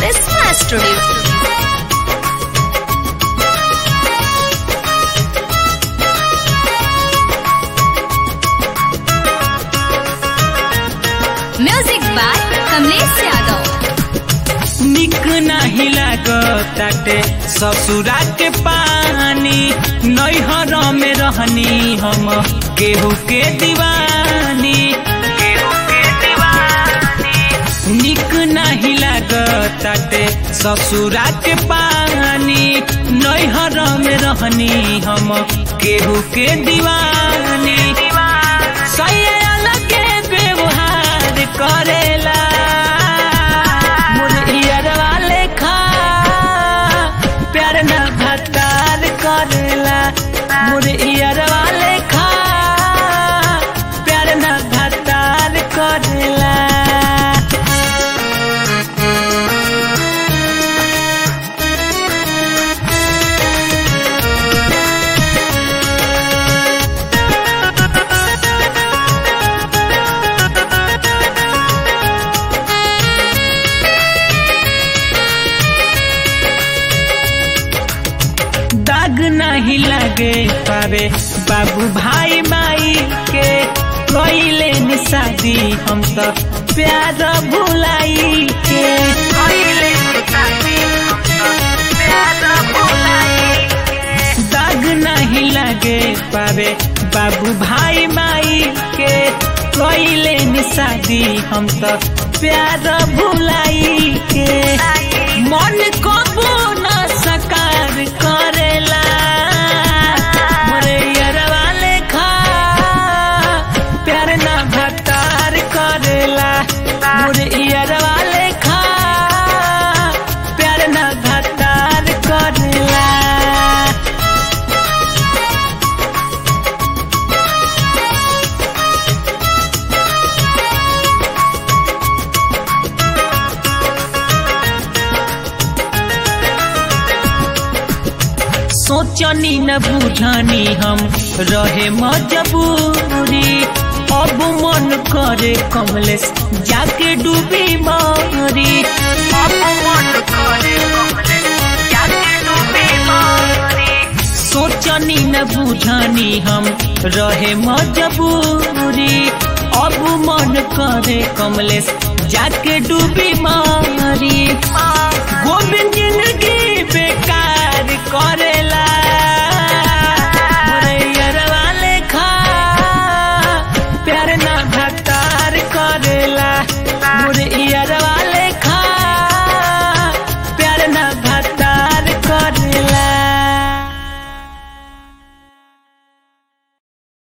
Karisma Studio. Music by Kamlesh Yadav. निक नाही लागताटे ससुरा के पानी नैहर में रहनी हम केहू के दीवानी केहू के दीवानी निक नाही लागताटे ससुरा के पानी नैहर में रहनी हम केहू के दीवानी सही अलग व्यवहार करेला मुरैयरवा लेखा प्यार न भतार करेला मुरैयरवा लेखा प्यार न भतार करेला दाग नहीं लगे पावे बाबू भाई माई के कोइले नि शादी हम तो प्यार भुलाई के कोइले नि शादी हम तो प्यार भुलाई के। दाग नहीं लगे पावे बाबू भाई माई के कोइले नि शादी हम तो प्यार भुलाई के मन को न सकार करेला मोरे यरवा लेखा प्यार न भतार करेला मोरे यरवा लेखा प्यार न भतार करेला सोचनी न बुझनी हम रहे मजबूरी अब मन करे कमलेश जाके डूबी मारी अब मन करे कमलेश जाके डूबी मारी सोचनी न बुझनी हम रहे मजबूरी अब मन करे कमलेश जाके डूबी मारी गोविंद जिंदगी बेकार करेला मोरैयरवा लेखा प्यार ना भतार करेला मोरैयरवा